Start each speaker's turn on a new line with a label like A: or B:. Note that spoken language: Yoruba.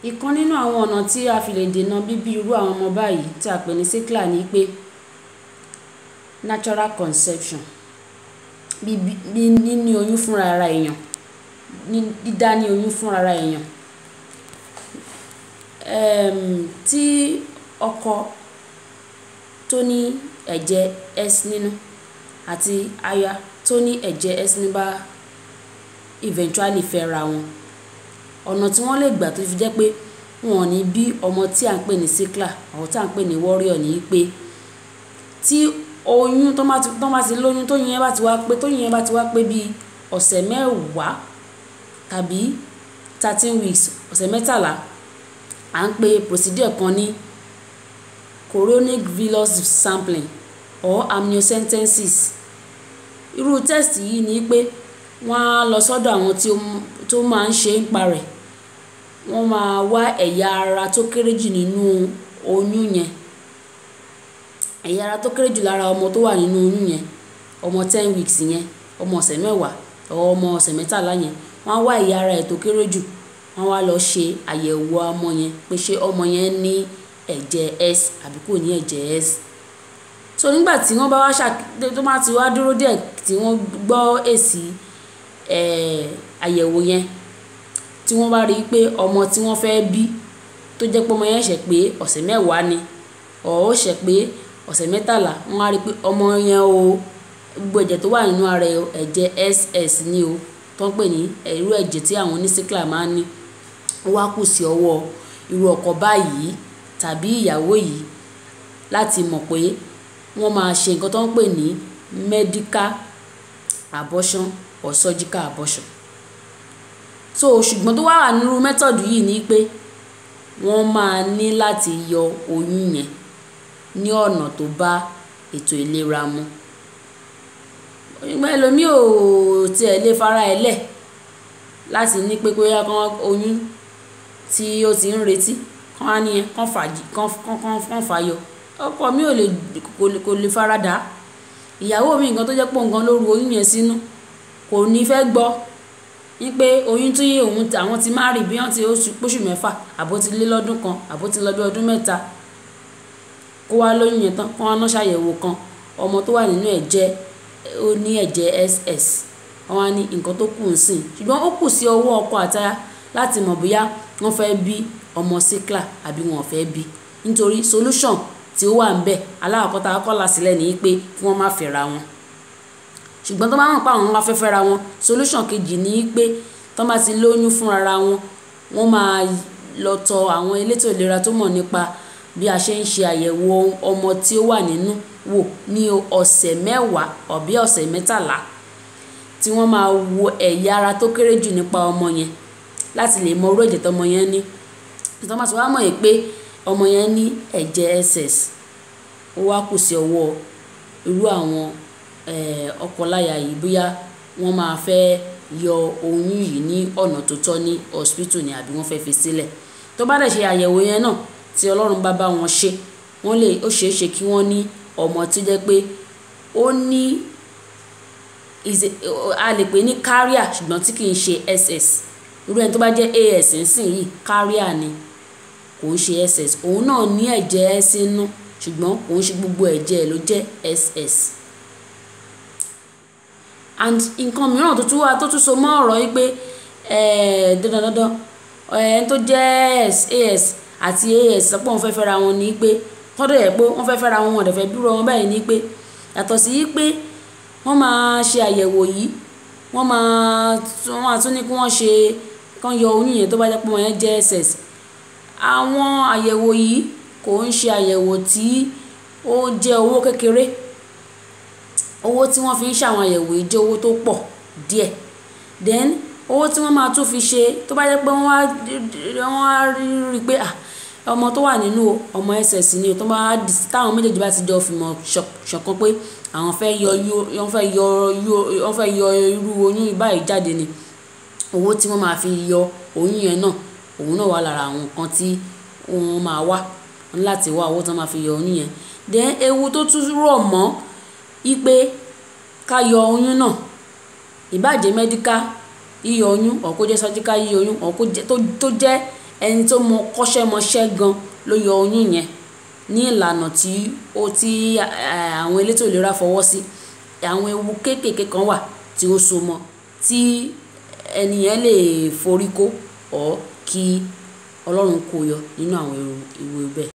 A: ìkan nínú àwọn ọ̀nà tí a fi lè dènà bíbí irú àwọn ọmọ báyìí tí a pè ní sickle ni pé natural conception bíbí níní oyún fúnra ara èèyàn dídá ní oyún fúnra ara èèyàn um, tí ọkọ tó ní ẹ̀jẹ̀ s nínú àti aya tó ní ẹ̀jẹ̀ s nínú bá eventually fẹ́ra wọn ọ̀nà tí wọ́n lè gbà tó fi jẹ́ pé wọn ò ní bí ọmọ tí à ń pè ní sickler àwọn tí à ń pè ní warrior ní pé tí oyún tó bá ti tó bá ti lóyún tóyún yẹn bá ti wá pé tóyún yẹn bá ti wá pé bíi ọ̀sẹ̀ mẹ́wàá tàbí thirteen weeks ọ̀sẹ̀ mẹ́tàlá à ń pe procedure kan ní chorionic villus sampling or amniocentesis irú test yìí ni pé wọ́n á lọ sọ́dọ̀ àwọn tí tó máa ń ṣe ń pa rẹ̀ wọ́n máa wá ẹ̀yà ara tó kéré jù nínú oyún yẹn ẹ̀yà ara tó kéré jù lára ọmọ tó wà nínú oyún yẹn ọmọ ten weeks yẹn ọmọ ọ̀sẹ̀ mẹ́wàá ọmọ ọ̀sẹ̀ mẹ́tàlá yẹn wọ́n á wá ẹ̀yà ara ẹ̀ tó kéré jù wọ́n wá lọ ṣe àyẹ̀wò ọmọ yẹn pé ṣé ọmọ yẹn ní ẹ̀jẹ̀ s àbí kò ní ẹ̀jẹ̀ s so nígbà tí wọ́n bá wá ṣà tó bá ti wá dúró díẹ̀ tí wọ́n gbọ́ èsì àyẹ̀wò yẹn tí wọ́n bá rí i pé ọmọ tí wọ́n fẹ́ bí tó jẹ́ pé ọmọ yẹn ṣẹ̀ pé ọ̀sẹ̀ mẹ́wàá ni ọ̀ ó ṣẹ̀ pé ọ̀sẹ̀ mẹ́tàlá wọ́n á rí i pé ọmọ yẹn o gbogbo ẹ̀jẹ̀ tó wà nínú ara ẹ̀ ẹ̀jẹ̀ ss ni o tó ń pè ní irú ẹ̀jẹ̀ tí àwọn onísíkìlà máa ń ní ó wá kù sí ọwọ́ irú ọkọ báyìí tàbí ìyàwó yìí láti mọ̀ pé wọ́n máa ṣe nǹkan tó ń pè ní medical abortion or surgical abortion so ṣùgbọ́n tó wá wà nínú mẹ́tọ̀dù yìí ni pé wọ́n máa ní láti yọ oyún yẹn ní ọ̀nà tó bá ètò ìlera mu ìgbà ẹlòmíì ò tiẹ̀ lè fara ẹ̀ lẹ̀ láti ní pé bóyá kán oyún tí ó ti ń retí kán á nìyẹn kán fàájì kán kán kán fàyọ ọkọ mi ò lè kò lè fara dà á ìyàwó mi nǹkan tó jẹ́ pọ̀ nǹkan ló ru oyún yẹn sínú kò ní fẹ́ gbọ́ ní pé oyún tí òun àwọn ti máa rí bí wọ́n ti oṣù mẹ́fà àbó ti lé lọ́dún kan àbó ti lọ bí ọdún mẹ́ta kó wá lóyún yẹn tán kó wá ná ṣàyẹ̀wò kan ọmọ tó wà nínú ẹ̀ jẹ́ ó ní ẹ̀jẹ̀ ss wọ́n á ní nǹkan tó kù ń sìn ṣùgbọ́n ó kù sí ọwọ́ ọkọ àtaya láti mọ̀ bóyá wọ́n fẹ́ bí ọmọ síkìlà àbí wọn ò fẹ́ bí nítorí solution tí ó wà ń bẹ̀ aláàkọ́ta akọ́là sílẹ̀ ní pé kí wọ́n má fẹ́ra wọn ṣùgbọ́n tó bá wọn pa àwọn wá fẹ́ fẹ́ra wọn solution kejì ní pé tó bá ti lóyún fúnra wọn wọ́n máa lọ tọ̀ àwọn elétò ìlera tó mọ̀ nípa bí a ṣe ń ṣe àyẹ̀wò ọmọ tí ó wà nínú wò ní ọ̀sẹ̀ mẹ́wàá ọ̀bí ọ̀sẹ̀ mẹ́tàlá tí wọ́n máa wo ẹ̀yà ara tó kéré jù nípa ọmọ yẹn láti lè mọ orú ẹ̀jẹ̀ tọmọ yẹn ní tó máa sọ wá mọ̀ pé ọmọ yẹn ní ẹ̀jẹ̀ ss ó wá kù sí ọwọ́ irú àwọn ọkọláya yìí bóyá wọ́n máa fẹ́ yọ oyún yìí ní ọ̀nà tó tọ́ ní hospital ni àbí wọ́n fẹ́ fi sílẹ̀ tó bá dẹ̀ ṣe àyẹ̀wò yẹn náà tí ọlọ́run bá bá wọn ṣe wọ́n lè ó ṣeé ṣe kí wọ́n ní ọmọ tó jẹ́ pé ó ní a lè pè ní carrier ṣùgbọ́n tí kì í ṣe ss irú ẹni tó bá jẹ́ as nsìn yìí carrier ni kò ń ṣe ss òun náà ní ẹ̀jẹ̀ s inú ṣùgbọ́n kò ń ṣe gbogbo ẹ̀jẹ̀ ló jẹ́ ss and nǹkan mìíràn tó tún wà tó tún so mọ́ ọ̀rọ̀ yìí pé dandan dandan ẹni tó jẹ́ as àti as sọ pé wọ́n fẹ́ fẹ́ra wọn ní pé tọ́dọ̀ yẹ pé wọ́n fẹ́ fẹ́ra wọn wọ́n dẹ̀ fẹ́ dúró wọn báyìí ní pé yàtọ̀ sí pé wọ́n máa ṣe àyẹ̀wò yìí wọ́n máa wọ́n máa tún ní kí wọ́n ṣe kán yọ oyún yẹn tó bá jẹ́ pé wọ́n yẹn jẹ́ ss àwọn àyẹ̀wò yìí kò ń ṣe àyẹ̀wò tí ó jẹ́ owó kékeré owó tí wọ́n fi ń ṣàwọn àyẹ̀wò yìí jẹ́ owó tó pọ̀ díẹ̀ then owó tí wọ́n máa tún fi ṣe tó bá jẹ́ pé wọ́n á rí i pé ọmọ tó wà nínú ọmọ ss ni tó bá táwọn méjèèjì bá ti jọ fìmọ̀ ṣọ̀kan pé àwọn fẹ́ yọ wọ́n fẹ́ yọ wọ́n fẹ́ yọ irú oyún báyìí jáde ni owó tí wọ́n máa fi yọ oyún yẹn náà òun náà wà lára àwọn nǹkan tí wọ́n máa wá láti wá owó tí wọ́n máa fi yọ oyún yẹn then ewu tó tún rọ̀ mọ́ ipe ká yọ oyún náà ìbàjẹ́ medical yíyọ oyún or kó jẹ́ surgical yíyọ oyún or kó jẹ́ tó jẹ́ ẹni tó mọ kọ́ṣẹ́mọṣẹ́ gan ló yọ oyún yẹn ní ìlànà tí ó tí àwọn elétò ìlera fọwọ́ sí àwọn ewu kéékèèké kan wà tí ó so mọ́ tí ẹni yẹn lè forí kó or kí Ọlọ́run kó yọ nínú àwọn ewu bẹ́ẹ̀.